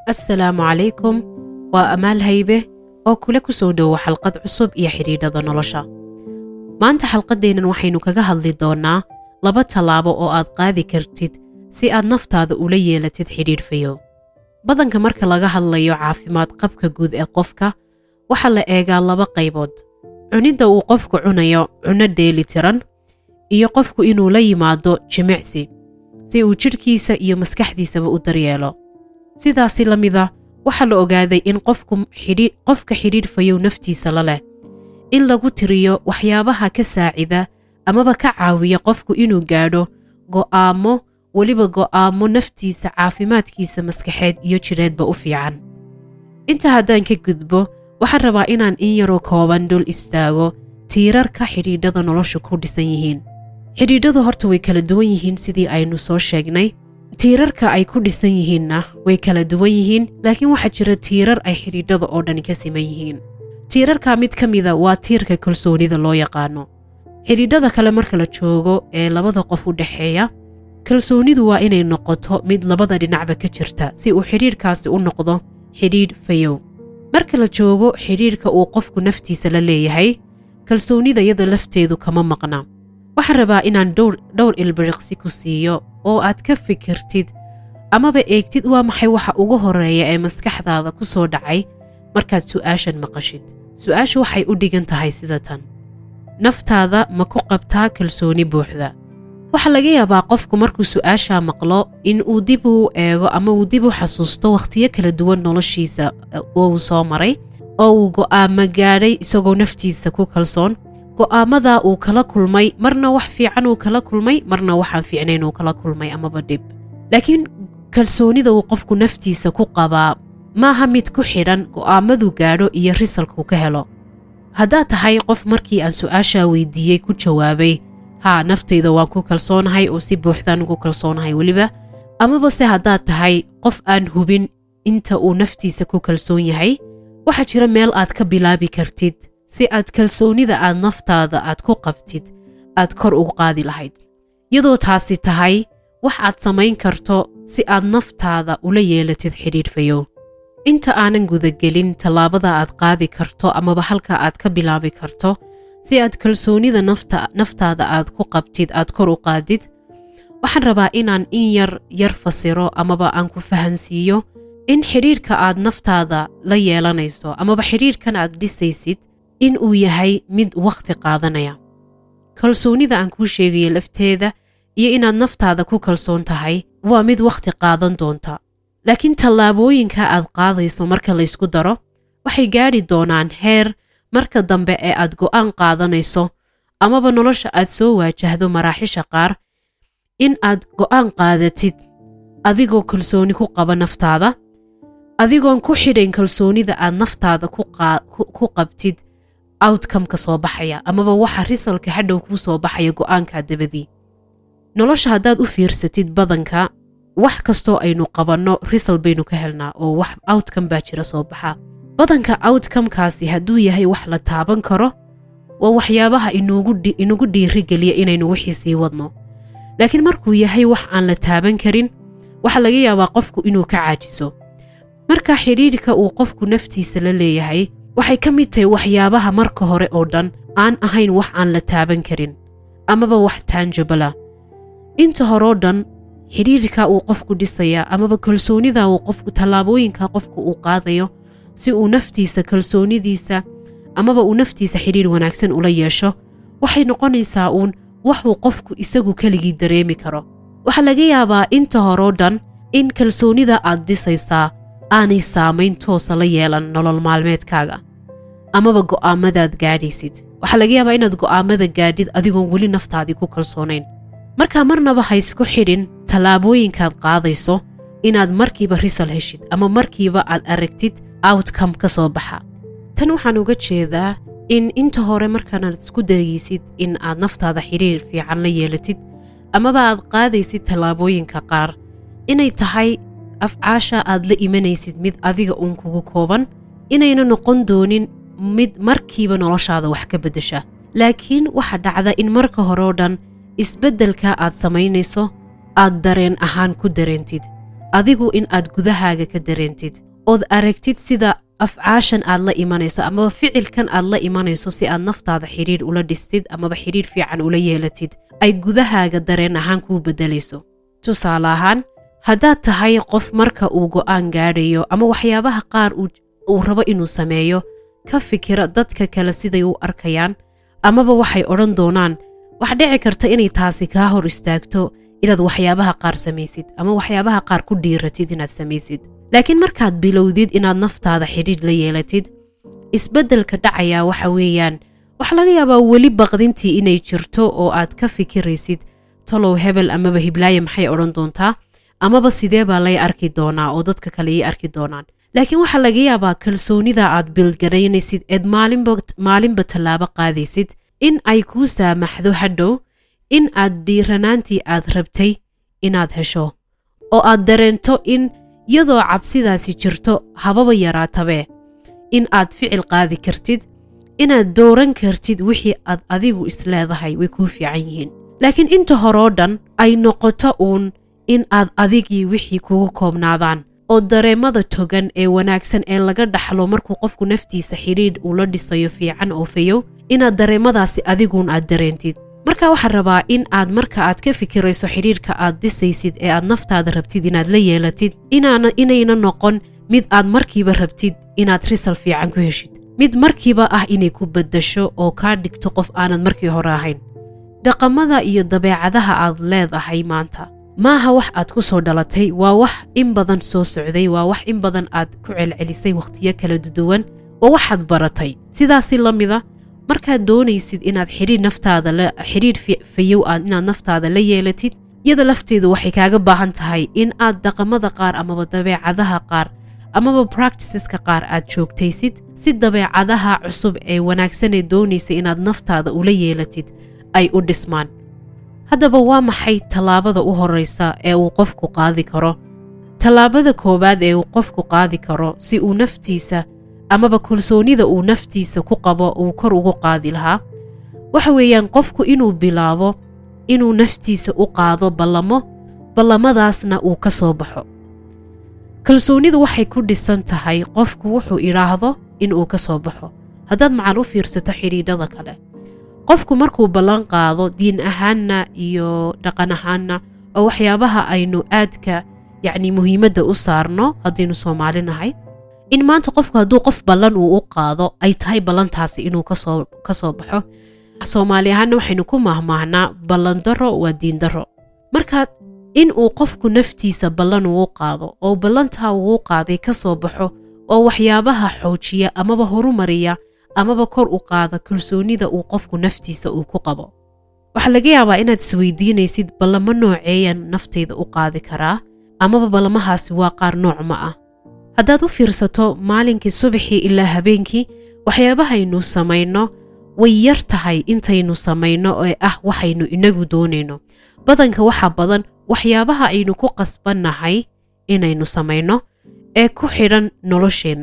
assalaamu calaykum waa amaal haybe oo kule ku soo dhowo xalqad cusub iyo xidhiidhada nolosha maanta xalqaddeennan waxaynu kaga hadli doonnaa laba tallaabo oo aad qaadi kartid si aad naftaada ula yeelatid xidhiidh fayow badanka marka laga hadlayo caafimaad qabka guud ee qofka waxaa la eegaa laba qaybood cunidda uu qofku cunayo cunno dheeli tiran iyo qofku inuu la yimaado jimicsi si uu jidhkiisa iyo maskaxdiisaba u daryeelo sidaasi la mida waxaa la ogaaday in qofka xidhiidh fayow naftiisa la leh in lagu tiriyo waxyaabaha ka saacida amaba ka caawiya qofku inuu gaadho go'aamo weliba go'aamo naftiisa caafimaadkiisa maskaxeed iyo jidheedba u fiican inta haddaan ka gudbo waxaan rabaa inaan in yaroo kooban dul istaago tiirarka xidhiidhada noloshu ku dhisan yihiin xidhiidhadu horta way kala duwan yihiin sidii aynu soo sheegnay tiirarka ay ku dhisan yihiinna way kala duwan yihiin laakiin waxaa jira tiirar ay xidhiidhada oo dhan ka siman yihiin tiirarka mid ka mida waa tiirka kalsoonida loo yaqaano xidhiidhada kale marka la joogo ee labada qof u dhexeeya kalsoonidu waa inay noqoto mid labada dhinacba ka jirta si uu xidhiidhkaasi u noqdo xidhiidh fayow marka la joogo xidhiidhka uu qofku naftiisa la leeyahay kalsoonida yada lafteedu kama maqna waxaan rabaa inaan dhowr ilbiriqsi ku siiyo oo aad ka fikirtid amaba eegtid waa maxay waxa ugu horeeya ee maskaxdaada ku soo dhacay markaad su'aashan maqashid su'aashu waxay u dhigan tahay sida tan naftaada ma ku qabtaa kalsooni buuxda waxaa laga yaabaa qofku markuu su'aashaa maqlo in uu dib u eego ama uu dib u xasuusto wakhtiyo kala duwan noloshiisa oo uu soo maray oo uu go'aamo gaadhay isagoo naftiisa ku kalsoon go'aamadaa uu kala kulmay marna wax fiican uu kala kulmay marna waxaan fiicnayn uu kala kulmay amaba dhib laakiin kalsoonida uu qofku naftiisa ku qabaa maaha mid ku xidhan go'aamaduu gaadho iyo risalkuu ka helo haddaad tahay qof markii aan su'aashaa weydiiyey ku jawaabay haa naftayda waan ku kalsoonahay oo si buuxdaan ugu kalsoonahay weliba amaba se haddaad tahay qof aan hubin inta uu naftiisa ku kalsoon yahay waxaa jira meel aad ka bilaabi kartid si aad kalsoonida aad naftaada aad ku qabtid aad kor ugu qaadi lahayd iyadoo taasi tahay wax aad samayn karto si aad naftaada ula yeelatid xidhiidh fayow inta aanan gudagelin tallaabada aad qaadi karto amaba halka aad ka bilaabi karto si aad kalsoonida naftaada aad ku qabtid aad kor u qaadid waxaan rabaa inaan in yar yar fasiro amaba aan ku fahansiiyo in xidhiidhka aad naftaada la yeelanayso amaba xidhiidhkan aad dhisaysid in uu yahay mid wakhti qaadanaya kalsoonida aan kuu sheegayo lafteeda iyo inaad naftaada ku kalsoon tahay waa mid wakhti qaadan doonta laakiin tallaabooyinka aad qaadayso marka laysku daro waxay gaadhi doonaan heer marka dambe ee aad go'aan qaadanayso amaba nolosha aad soo waajahdo maraaxisha qaar in aad go'aan qaadatid adigoo kalsooni ku qaba naftaada adigoon ku xidhayn kalsoonida aad naftaada ku qabtid outcomeka soo baxaya amaba waxa risalka hadhow kuu soo baxaya go'aankaa dabadii nolosha haddaad u fiirsatid badanka wax kastoo aynu qabanno risal baynu ka helnaa oo wax outcome baa jira soo baxa badanka outcomekaasi hadduu yahay wax la taaban karo waa waxyaabaha inugu dhiirigeliya inaynu wixii sii wadno laakiin markuu yahay wax aan la taaban karin waxaa laga yaabaa qofku inuu ka caajiso marka xidhiidhka uu qofku naftiisa la leeyahay waxay ka mid tahay waxyaabaha marka hore oo dhan aan ahayn wax aan la taaban karin amaba wax taanjabala inta horeo dhan xidhiidhka uu qofku dhisaya amaba kalsoonida uu qofku tallaabooyinka qofku uu qaadayo si uu naftiisa kalsoonidiisa amaba uu naftiisa xidhiidh wanaagsan ula yeesho waxay noqonaysaa uun waxuu qofku isagu keligii dareemi karo waxaa laga yaabaa inta horeo dhan in kalsoonida aad dhisaysaa aanay saamayn toosa la yeelan nolol maalmeedkaaga amaba go'aamadaad gaadhaysid waxaa laga yaabaa inaad go'aamada gaadhid adigoon weli naftaadii ku kalsoonayn markaa marnaba ha isku xidhin tallaabooyinkaad qaadayso inaad markiiba risal heshid ama markiiba aad aragtid outcome ka soo baxa tan waxaan uga jeedaa in inta hore markaanaad isku dayaysid in aad naftaada xidhiir fiican la yeelatid amaba aad qaadaysid tallaabooyinka qaar inay tahay afcaasha aad la imanaysid mid adiga uun kugu kooban inayna noqon doonin mid markiiba noloshaada wax ka beddesha laakiin waxa dhacda in marka hore oo dhan isbeddelka aad samaynayso aad dareen ahaan ku dareentid adigu in aad gudahaaga ka dareentid ood aragtid sida afcaashan aad la imanayso amaba ficilkan aad la imanayso si aad naftaada xidhiidh ula dhistid amaba xidhiidh fiican ula yeelatid ay gudahaaga dareen ahaan kuu beddelayso tusaale ahaan haddaad tahay qof marka uu go'aan gaadhayo ama waxyaabaha qaar uu rabo inuu sameeyo ka fikira dadka kale siday u arkayaan amaba waxay odhan doonaan wax dhici karta inay taasi kaa hor istaagto inaad waxyaabaha qaar samaysid ama waxyaabaha qaar ku dhiiratid inaad samaysid laakiin markaad bilowdid inaad naftaada xidhiidh la yeelatid isbeddelka dhacayaa waxa weeyaan waxa laga yaabaa weli baqdintii inay jirto oo aad ka fikiraysid talow hebel amaba hiblaaye maxay odhan doontaa amaba sidee baa lay arki doonaa oo dadka kale ii arki doonaan laakiin waxaa laga yaabaa kalsoonida aad bilgaraynaysid eed maalinba tallaabo qaadaysid in ay kuu saamaxdo hadhow in aad dhiiranaantii aad rabtay inaad hesho oo aad dareento in iyadoo cabsidaasi jirto hababa yaraatabee in aad ficil qaadi kartid inaad dooran kartid wixii aad adigu isleedahay way kuu fiican yihiin laakiin inta horoo dhan ay noqoto uun in aad adigii wixii kugu koobnaadaan oo dareemada togan ee wanaagsan ee laga dhaxlo markuu qofku naftiisa xidhiidh uu la dhisayo fiican oo fayow inaad dareemadaasi adiguun aad dareentid marka waxaa rabaa in aad marka aad ka fikirayso xidhiidhka aad dhisaysid ee aad naftaada rabtid inaad la yeelatid inayna noqon mid aad markiiba rabtid inaad risal fiican ku heshid mid markiiba ah inay ku beddasho oo kaa dhigto qof aanad markii hore ahayn dhaqamada iyo dabeecadaha aad leedahay maanta maaha wax aad ku soo dhalatay waa wax in badan soo socday waa wax in badan aad ku celcelisay wakhtiyo kala duwan waa waxaad baratay sidaasi la mida markaad doonaysid inaad xidhiidh naftaada xidhiidh fayow aad inaad naftaada la yeelatid iyada lafteedu waxay kaaga baahan tahay in aad dhaqamada qaar amaba dabeecadaha qaar amaba practiceska qaar aad joogtaysid si dabeecadaha cusub ee wanaagsanee doonaysa inaad naftaada ula yeelatid ay u dhismaan haddaba waa maxay tallaabada u horraysa ee uu qofku qaadi karo tallaabada koowaad ee uu qofku qaadi karo si uu naftiisa amaba kalsoonida uu naftiisa ku qabo uu kor ugu qaadi lahaa waxa weeyaan qofku inuu bilaabo inuu naftiisa u qaado ballamo ballamadaasna uu ka soo baxo kalsoonidu waxay ku dhisan tahay qofku wuxuu idhaahdo inuu ka soo baxo haddaad macal u fiirsato xidhiidhada kale qofku markuu ballan qaado diin ahaanna iyo dhaqan ahaanna oo waxyaabaha aynu aadka yacni muhiimadda u saarno haddaynu soomaali nahay in maanta qofku hadduu qof ballan uu u qaado ay tahay ballantaasi inuu kasoo ka soo baxo soomaali ahaanna waxaynu ku mahmaahnaa ballan darro waa diin darro marka in uu qofku naftiisa ballan uu qaado oo ballantaa uu qaaday ka soo baxo oo waxyaabaha xoojiya amaba horumariya amaba kor u qaada kalsoonida uu qofku naftiisa uu ku qabo waxaa laga yaabaa inaad isweydiinaysid ballamo nooceeyan naftayda u qaadi karaa amaba ballamahaasi waa qaar nooc ma ah haddaad u fiirsato maalinkii subaxii ilaa habeenkii waxyaabahaynu samayno way yar tahay intaynu samayno ee ah waxaynu inagu doonayno badanka waxaa badan waxyaabaha aynu ku qasbannahay inaynu samayno ee ku xidhan nolosheenna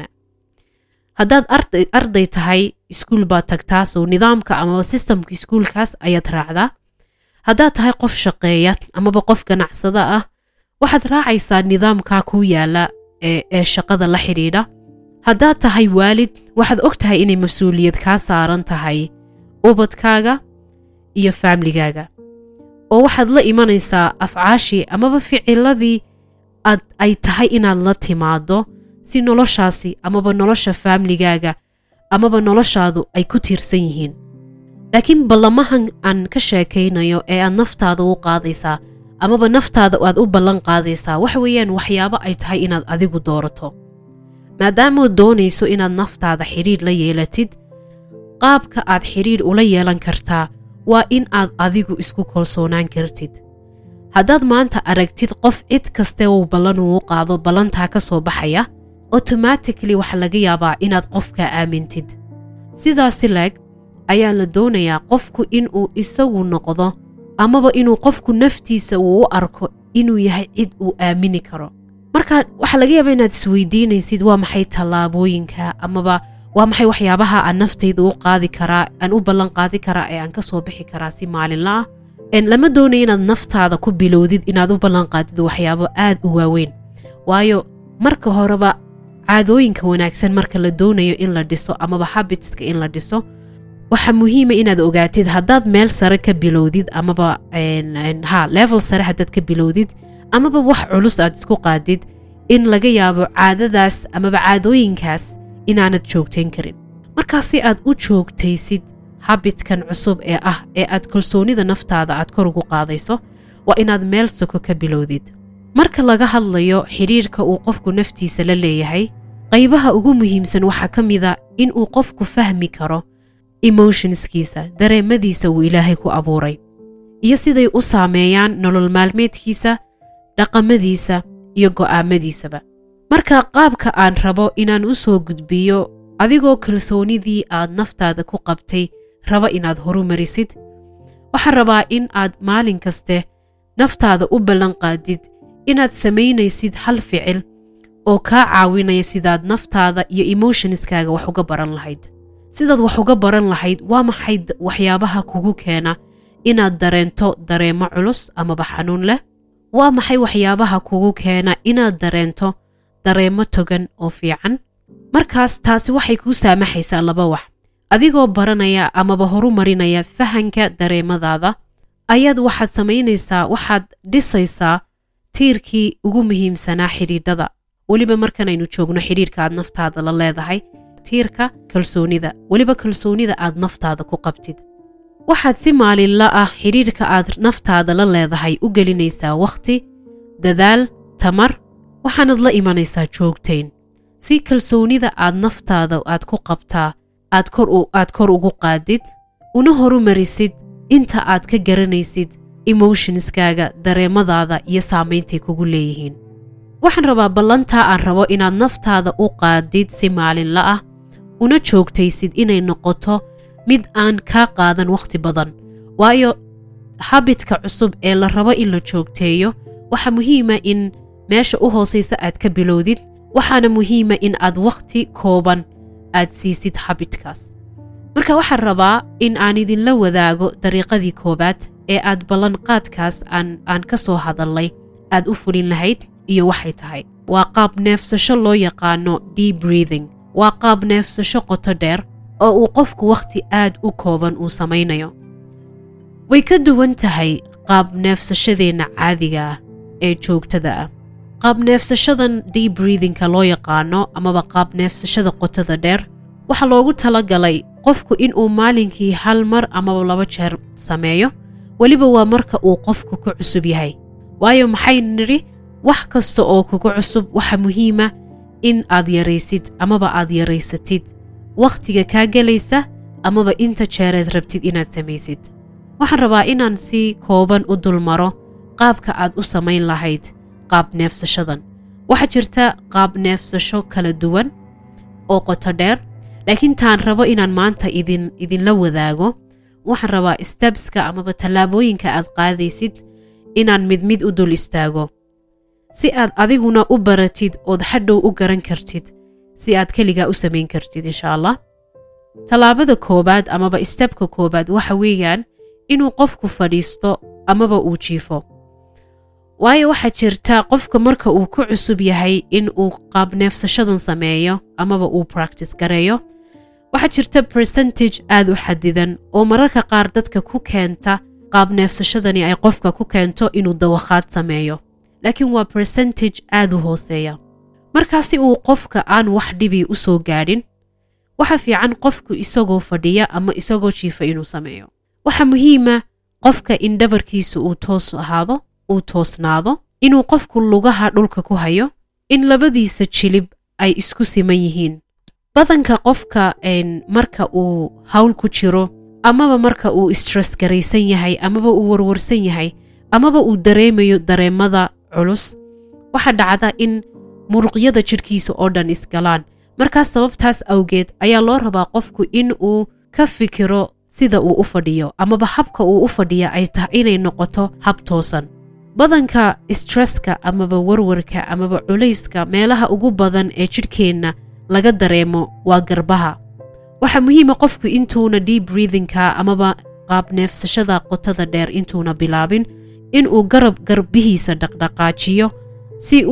haddaad arday tahay iskuul baad tagtaa soo nidaamka amaba sistamka iskuulkaas ayaad raacdaa haddaad tahay qof shaqeeya amaba qof ganacsada ah waxaad raacaysaa nidaamkaa kuu yaala ee shaqada la xidhiidha haddaad tahay waalid waxaad og tahay inay mas-uuliyad kaa saaran tahay ubadkaaga iyo faamligaaga oo waxaad la imanaysaa afcaashii amaba ficiladii aad ay tahay inaad la timaado si noloshaasi amaba nolosha faamligaaga amaba noloshaadu ay ku tiirsan yihiin laakiin ballamahan aan ka sheekaynayo ee aad naftaada u qaadaysaa amaba naftaada aad u ballan qaadaysaa waxa weeyaan waxyaabo ay tahay inaad adigu doorato maadaamaad doonayso inaad naftaada xidhiidh la yeelatid qaabka aad xidhiidh ula yeelan kartaa waa in aad adigu isku kalsoonaan kartid haddaad maanta aragtid qof cid kaste uu ballan uu qaado ballantaa ka soo baxaya automatically waxaa laga yaabaa inaad qofkaa aamintid sidaasi leeg ayaa la doonayaa qofku inuu isagu noqdo amaba inuu qofku naftiisa uu u arko inuu yahay cid uu aamini karo marka waxaa laga yaabaa inaad isweydiinaysid waa maxay tallaabooyinka amaba waa maxay waxyaabaha aan naftayda u qaadi karaa aan u ballan qaadi karaa ee aan ka soo bixi karaa si maalinla ah lama doonayo inaad naftaada ku bilowdid inaad u ballan qaadid waxyaabo aad u waaweyn waayo marka horeba caadooyinka wanaagsan marka la doonayo in la dhiso amaba habitska in la dhiso waxaa muhiima inaad ogaatid haddaad meel sare ka bilowdid amaba ha level sare haddaad ka bilowdid amaba wax culus aad isku qaadid in laga yaabo caadadaas amaba caadooyinkaas inaanad joogtayn karin markaas si aad u joogtaysid habitkan cusub ee ah ee aad kalsoonida naftaada aad kor ugu qaadayso waa inaad meel soko ka bilowdid marka laga hadlayo xidhiirka uu qofku naftiisa la leeyahay qaybaha ugu muhiimsan waxaa ka mida in uu qofku fahmi karo emotionskiisa dareemadiisa uu ilaahay ku abuuray iyo siday u saameeyaan nolol maalmeedkiisa dhaqamadiisa iyo go'aamadiisaba marka qaabka aan rabo inaan u soo gudbiyo adigoo kalsoonidii aad naftaada ku qabtay raba inaad horumarisid waxaan rabaa in aad maalin kaste naftaada u ballan qaadid inaad samaynaysid hal ficil oo kaa caawinaya sidaad naftaada iyo emotionskaaga wax uga baran lahayd sidaad wax uga baran lahayd waa maxay waxyaabaha kugu keena inaad dareento dareemo culus amaba xanuun leh waa maxay waxyaabaha kugu keena inaad dareento dareemo togan oo fiican markaas taasi waxay kuu saamaxaysaa laba wax adigoo baranaya amaba horumarinaya fahanka dareemadaada ayaad waxaad samaynaysaa waxaad dhisaysaa tiirkii ugu muhiimsanaa xidhiidhada weliba markanaynu joogno xidhiirka aad naftaada la leedahay tiirka kalsoonida weliba kalsoonida aad naftaada ku qabtid waxaad si maalinla ah xidhiirka aad naftaada la leedahay u gelinaysaa wakhti dadaal tamar waxaanad la imanaysaa joogtayn si kalsoonida aad naftaada aad ku qabtaa aad kor ugu qaadid una horumarisid inta aad ka garanaysid emotionskaaga dareemadaada iyo saameyntay kugu leeyihiin waxaan rabaa ballantaa aan rabo inaad naftaada u qaadid si maalinla ah una joogtaysid inay noqoto mid aan kaa qaadan wakhti badan waayo habitka cusub ee la rabo in la joogteeyo waxaa muhiima in meesha u hoosaysa aad ka bilowdid waxaana muhiima in aad wakhti kooban aad siisid habitkaas marka waxaan rabaa in aan idinla wadaago dariiqadii koowaad ee aad ballanqaadkaas aan ka soo hadallay aad u fulin lahayd iyo waxay tahay waa qaab neefsasho loo yaqaano deep breathing waa qaab neefsasho qoto dheer oo uu qofku wakhti aad u kooban uu samaynayo way ka duwan tahay qaab neefsashadeenna caadiga ah ee joogtada ah qaab neefsashadan deep breathingka loo yaqaano amaba qaab neefsashada qotada dheer waxaa loogu talagalay qofku inuu maalinkii hal mar amaba laba jeer sameeyo weliba waa marka uu qofku ku cusub yahay waayo maxaynu nidhi wax kasta oo kugu cusub waxa muhiima in aad yaraysid amaba aad yaraysatid wakhtiga kaa gelaysa amaba inta jeereed rabtid inaad samaysid waxaan rabaa inaan si kooban u dulmaro qaabka aad u samayn lahayd qaab neefsashadan waxaa jirta qaab neefsasho kala duwan oo qoto dheer laakiin taan rabo inaan maanta idin idinla wadaago waxaan rabaa stebska amaba tallaabooyinka aad qaadaysid inaan mid mid u dul istaago si aad adiguna u baratid ood hadhow u garan kartid si aad keligaa u samayn kartid insha allah tallaabada koowaad amaba stebka koowaad waxa weeyaan inuu qofku fadhiisto amaba uu jiifo waayo waxaa jirta qofka marka uu ku cusub yahay in uu qaab neefsashadan sameeyo amaba uu practice gareeyo waxaa jirta percentage aad u xadidan oo mararka qaar dadka ku keenta qaab neefsashadani ay qofka ku keento inuu dawakhaad sameeyo laakiin waa percentage aad u hooseeya markaasi uu qofka aan wax dhibi u soo gaadhin waxa fiican qofku isagoo fadhiya ama isagoo jiifa inuu sameeyo waxaa muhiima qofka in dhabarkiisa uu toos ahaado uu toosnaado inuu qofku lugaha dhulka ku hayo in labadiisa jilib ay isku siman yihiin badanka qofka marka uu hawl ku jiro amaba marka uu stress garaysan yahay amaba uu warwarsan yahay amaba uu dareemayo dareemada culus waxaa dhacda in muruqyada jidhkiisa oo dhan isgalaan markaas sababtaas awgeed ayaa loo rabaa qofku in uu ka fikiro sida uu u fadhiyo amaba habka uu u fadhiya ay tahay inay noqoto hab toosan badanka stresska amaba warwarka amaba culayska meelaha ugu badan ee jidhkeenna laga dareemo waa garbaha waxaa muhiima qofku intuuna deep breathingka amaba qaab neefsashada qotada dheer intuuna bilaabin inuu garab garbihiisa dhaqdhaqaajiyo si uu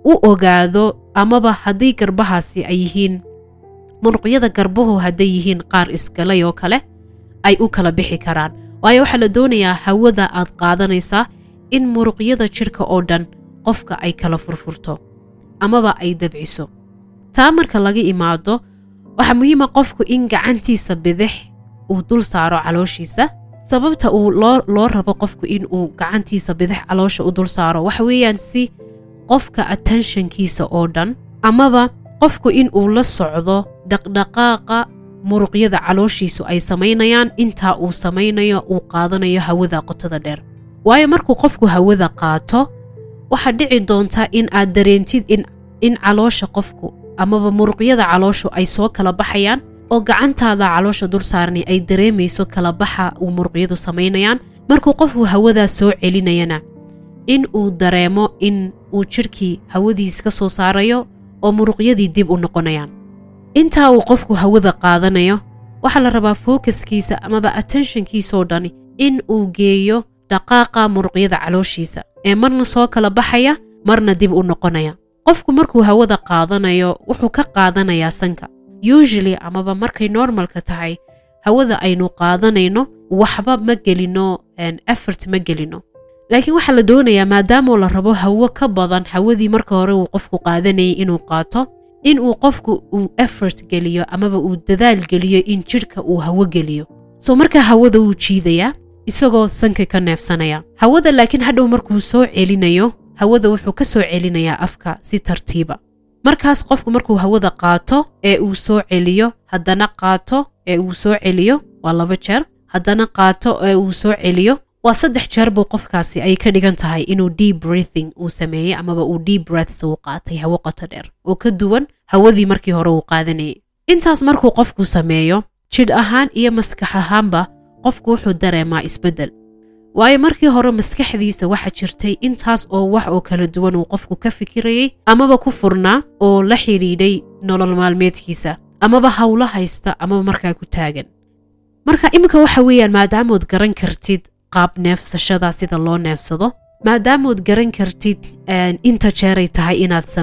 u ogaado amaba haddii garbahaasi ay yihiin muruqyada garbuhu hadday yihiin qaar isgalay oo kale ay u kala bixi karaan waayo waxaa la doonayaa hawada aad qaadanaysaa in muruqyada jidhka oo dhan qofka ay kala furfurto amaba ay dabciso taa marka laga imaado waxaa muhiima qofku in gacantiisa bidix uu dul saaro calooshiisa sababta uu loo rabo qofku in uu gacantiisa bidix caloosha u dul saaro waxa weeyaan si qofka attentionkiisa oo dhan amaba qofku in uu la socdo dhaqdhaqaaqa muruqyada calooshiisu ay samaynayaan intaa uu samaynayo uu qaadanayo hawada qotada dheer waayo markuu qofku hawada qaato waxaa dhici doonta in aad dareentid in caloosha qofku amaba muruqyada calooshu ay soo kala baxayaan oo gacantaada caloosha dul saarani ay dareemayso kala baxa uu muruqyadu samaynayaan markuu qofku hawadaa soo celinayana in uu dareemo in uu jidhkii hawadiis ka soo saarayo oo muruqyadii dib u noqonayaan intaa uu qofku hawada qaadanayo waxaa la rabaa fookaskiisa amaba attentionkiisoo dhani in uu geeyo dhaqaaqa muruqyada calooshiisa ee marna soo kala baxaya marna dib u noqonaya qofku markuu hawada qaadanayo wuxuu ka qaadanayaa sanka usually amaba markay normalka tahay hawada aynu qaadanayno waxba ma gelino effort ma gelino laakiin waxaa la doonayaa maadaamoo la rabo hawo ka badan hawadii marka hore uu qofku qaadanayay inuu qaato in uu qofku uu effort geliyo amaba uu dadaal geliyo in jidhka uu hawo geliyo soo markaa hawada wuu jiidayaa isagoo sanka ka neefsanaya hawada laakiin hadhow markuu soo celinayo hawada wuxuu ka soo celinayaa afka si tartiiba markaas qofku markuu hawada qaato ee uu soo celiyo haddana qaato ee uu soo celiyo waa laba jeer haddana qaato ee uu soo celiyo waa saddex jeer buu qofkaasi ay ka dhigan tahay inuu deep breathing uu sameeyey amaba uu deep breaths uu qaatay hawo qoto dheer oo ka duwan hawadii markii hore uu qaadanayay intaas markuu qofku sameeyo jidh ahaan iyo maskax ahaanba qofku wuxuu dareemaa isbeddel waayo markii hore maskaxdiisa waxaa jirtay intaas oo wax oo kala duwan uu qofku ka fikirayey amaba ku furnaa oo la xidhiidhay nolol maalmeedkiisa amaba howlo haysta amaba markaa ku taagan marka iminka waxa weeyaan maadaamood garan kartid qaab neefsashada sida loo neefsado maadaamood garan kartid inta jeeray tahay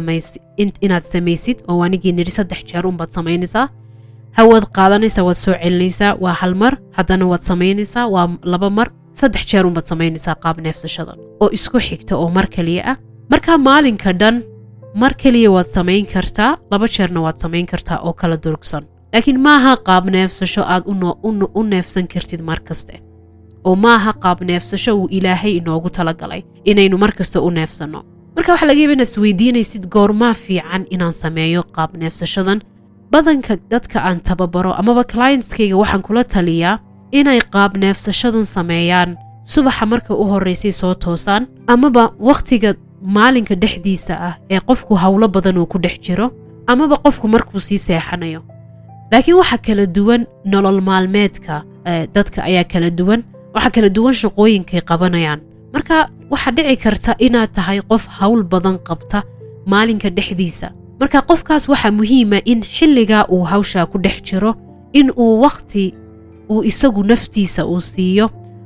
inaad samaysid oo anigii nidhi saddex jeer unbaad samaynaysaa hawaad qaadanaysaa waad soo celinaysaa waa hal mar haddana waad samaynaysaa waa laba mar saddex jeer unbaad samaynaysaa qaab neefsashadan oo isku xigta oo mar keliya ah markaa maalinka dhan mar keliya waad samayn kartaa laba jeerna waad samayn kartaa oo kala durugsan laakiin maaha qaab neefsasho aad u neefsan kartid mar kaste oo maaha qaab neefsasho uu ilaahay inoogu talagalay inaynu mar kasta u neefsanno marka waxaa laga yaba inaad isweydiinaysid goormaa fiican inaan sameeyo qaab neefsashadan badanka dadka aan tababaro amaba clientskayga waxaan kula taliyaa inay qaab neefsashadan sameeyaan subaxa marka u horraysay soo toosaan amaba wakhtiga maalinka dhexdiisa ah ee qofku howlo badan uu ku dhex jiro amaba qofku markuu sii seexanayo laakiin waxaa kala duwan nolol maalmeedka dadka ayaa kala duwan waxaa kala duwan shaqooyinkay qabanayaan marka waxaa dhici karta inaad tahay qof howl badan qabta maalinka dhexdiisa marka qofkaas waxaa muhiima in xilligaa uu hawshaa ku dhex jiro in uu wakhti uu isagu naftiisa uu siiyo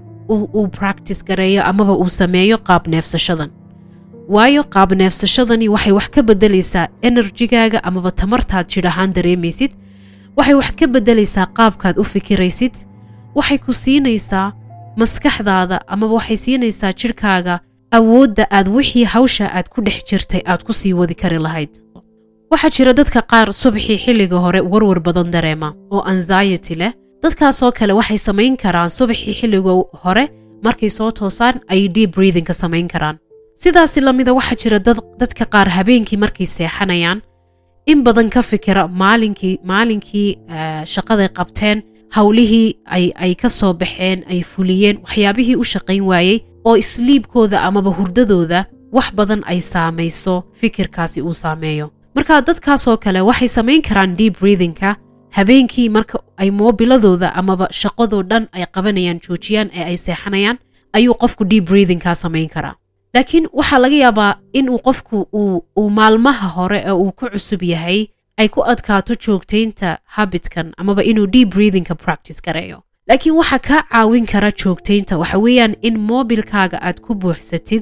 uu bractice gareeyo amaba uu sameeyo qaab neefsashadan waayo qaab neefsashadani waxay wax ka beddelaysaa enerjigaaga amaba tamartaad jidh ahaan dareemaysid waxay wax ka beddelaysaa qaabkaad u fikiraysid waxay ku siinaysaa maskaxdaada amaba waxay siinaysaa jidhkaaga awoodda aad wixii hawsha aad ku dhex jirtay aad ku sii wadi kari lahayd waxaa jira dadka qaar subaxii xilliga hore warwar badan dareema oo anxiety leh dadkaasoo kale waxay samayn karaan subaxii xilliga hore markay soo toosaan ay deep breathing ka samayn karaan sidaasi lamida waxaa jira dadka qaar habeenkii markay seexanayaan in badan ka fikira maalinkii maalinkii shaqaday qabteen howlihii ay ka soo baxeen ay fuliyeen waxyaabihii u shaqayn waayey oo isliibkooda amaba hurdadooda wax badan ay saamayso fikirkaasi uu saameeyo marka dadkaasoo kale waxay samayn karaan deep breathingka habeenkii marka ay moobiladooda amaba shaqadoo dhan ay qabanayaan joojiyaan ee ay seexanayaan ayuu qofku deep breathingka samayn karaa laakiin waxaa laga yaabaa inuu qofku uu maalmaha hore ee uu ku cusub yahay ay ku adkaato joogtaynta habitkan amaba inuu deep breathingka practice gareeyo laakiin waxaa kaa caawin kara joogtaynta waxa weeyaan in moobilkaaga aad ku buuxsatid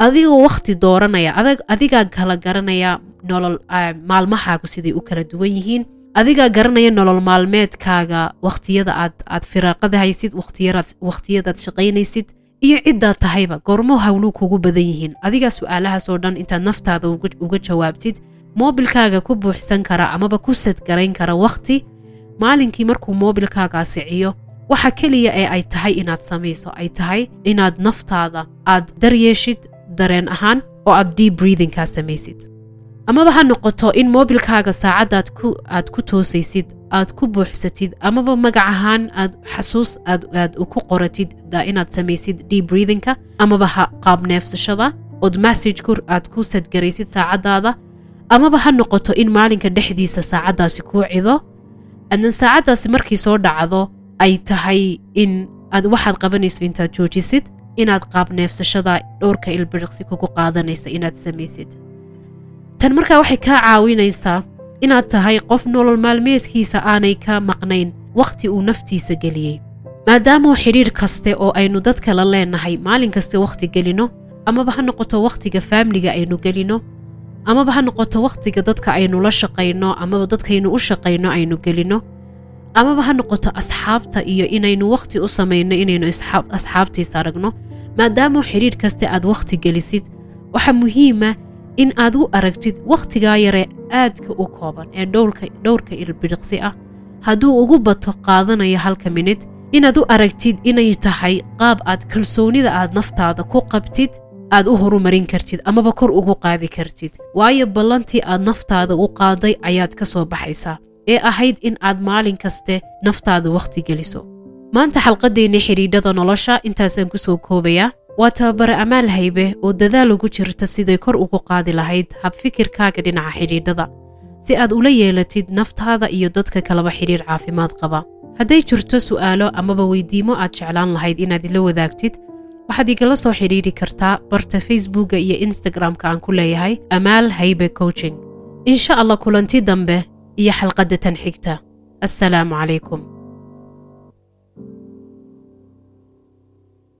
adigoo wakhti dooranaya adigaa kala garanaya nolol maalmahaagu siday u kala duwan yihiin adigaa garanaya nolol maalmeedkaaga wakhtiyada aad aad firaaqada haysid wakhtiyadaad shaqaynaysid iyo ciddaad tahayba goormo hawluu kugu badan yihiin adigaa su-aalahaasoo dhan intaad naftaada uga jawaabtid moobilkaaga ku buuxsan kara amaba ku sadgarayn kara wakhti maalinkii markuu moobilkaagaa siciyo waxa keliya ee ay tahay inaad samayso ay tahay inaad naftaada aad daryeeshid dareen ahaan oo aad deep breathingkaa samaysid amaba ha noqoto in moobilkaaga saacaddaad aad ku toosaysid aad ku buuxsatid amaba magac ahaan aad xasuus aad ku qoratid inaad samaysid deep breathingka amaba ha qaab neefsashada ood messajku aad ku sadgaraysid saacaddaada amaba ha noqoto in maalinka dhexdiisa saacaddaasi kuu cido adnan saacaddaasi markii soo dhacdo ay tahay in aad waxaad qabanayso intaad joojisid inaad qaab neefsashada dhowrka ilbiriqsi kugu qaadanaysa inaad samaysid tan markaa waxay kaa caawinaysaa inaad tahay qof nolol maalmeedkiisa aanay ka maqnayn wakhti uu naftiisa geliyey maadaamuu xidhiidh kaste oo aynu dadka la leenahay maalin kaste wakhti gelino amaba ha noqoto wakhtiga faamliga aynu gelino amaba ha noqoto wakhtiga dadka aynu la shaqayno amaba dadkaynu u shaqayno aynu gelino amaba ha noqoto asxaabta iyo inaynu wakhti u samayno inaynu asxaabtiisa aragno maadaamuu xidhiidh kaste aad wakhti gelisid waxaa muhiima in aad u aragtid wakhtigaa yare aadka u kooban ee dhowrka ilbiriqsi ah hadduu ugu bato qaadanayo halka minid inaad u aragtid inay tahay qaab aad kalsoonida aad naftaada ku qabtid aad u horumarin kartid amaba kor ugu qaadi kartid waayo ballantii aad naftaada u qaaday ayaad ka soo baxaysaa ee ahayd in aad maalin kaste naftaada wakhti geliso maanta xalqaddeenna xidhiidhada nolosha intaasaan ku soo koobayaa waa tababare amaal haybe oo dadaal ugu jirta siday kor ugu qaadi lahayd habfikirkaaga dhinaca xidhiidhada si aad ula yeelatid naftaada iyo dadka kaleba xidhiidh caafimaad qaba hadday jirto su'aalo amaba weydiimo aad jeclaan lahayd inaad ila wadaagtid waxaad igala soo xidhiidhi kartaa barta facebookga iyo instagramka aan ku leeyahay amaal haybe coaching insha allah kulanti dambe iyo xalqadda tan xigta assalaamu calaykum